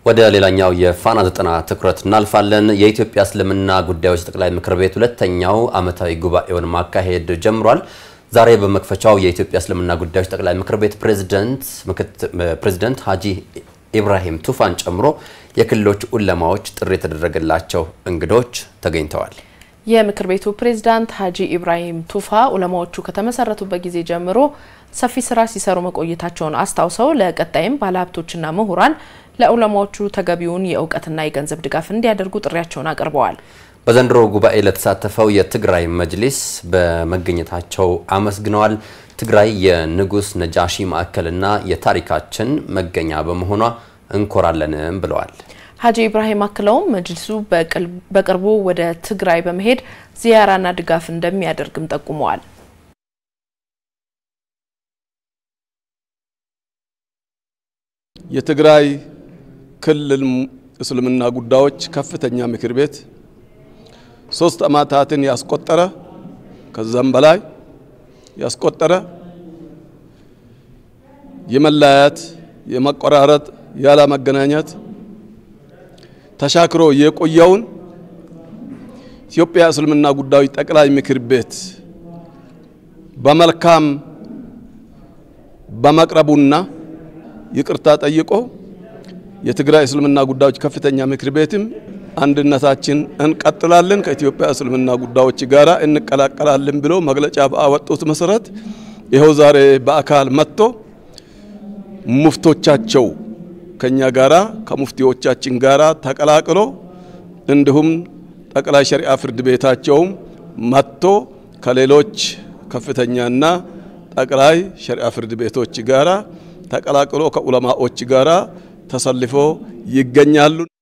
ወደ ሌላኛው የፋና ዘጠና ትኩረት እናልፋለን። የኢትዮጵያ እስልምና ጉዳዮች ጠቅላይ ምክር ቤት ሁለተኛው ዓመታዊ ጉባኤውን ማካሄድ ጀምሯል። ዛሬ በመክፈቻው የኢትዮጵያ እስልምና ጉዳዮች ጠቅላይ ምክር ቤት ፕሬዝደንት ሀጂ ኢብራሂም ቱፋን ጨምሮ የክልሎች ኡለማዎች ጥሪ የተደረገላቸው እንግዶች ተገኝተዋል። የምክር ቤቱ ፕሬዝዳንት ሀጂ ኢብራሂም ቱፋ ኡለማዎቹ ከተመሰረቱበት ጊዜ ጀምሮ ሰፊ ስራ ሲሰሩ መቆየታቸውን አስታውሰው ለቀጣይም ባለሀብቶችና ምሁራን ለኡለማዎቹ ተገቢውን የእውቀትና የገንዘብ ድጋፍ እንዲያደርጉ ጥሪያቸውን አቅርበዋል። በዘንድሮ ጉባኤ ለተሳተፈው የትግራይ መጅሊስ በመገኘታቸው አመስግነዋል። ትግራይ የንጉስ ነጃሺ ማዕከልና የታሪካችን መገኛ በመሆኗ እንኮራለንም ብለዋል። ሀጂ ኢብራሂም አክለውም መጅሊሱ በቅርቡ ወደ ትግራይ በመሄድ ዚያራና ድጋፍ እንደሚያደርግም ጠቁመዋል። የትግራይ ክልል እስልምና ጉዳዮች ከፍተኛ ምክር ቤት ሶስት ዓመታትን ያስቆጠረ ከዛም በላይ ያስቆጠረ የመለያየት የመቆራረጥ ያለ መገናኘት ተሻክሮ የቆየውን ኢትዮጵያ እስልምና ጉዳዮች ጠቅላይ ምክር ቤት በመልካም በመቅረቡና ይቅርታ ጠይቆ የትግራይ እስልምና ጉዳዮች ከፍተኛ ምክር ቤትም አንድነታችን እንቀጥላለን ከኢትዮጵያ እስልምና ጉዳዮች ጋር እንቀላቀላለን ብሎ መግለጫ ባወጡት መሰረት ይኸው ዛሬ በአካል መጥቶ ሙፍቶቻቸው ከኛ ጋራ ከሙፍቲዎቻችን ጋራ ተቀላቅሎ እንዲሁም ጠቅላይ ሸሪዓ ፍርድ ቤታቸውም መጥቶ ከሌሎች ከፍተኛና ጠቅላይ ሸሪዓ ፍርድ ቤቶች ጋራ ተቀላቅሎ ከኡለማዎች ጋራ ተሰልፎ ይገኛሉ።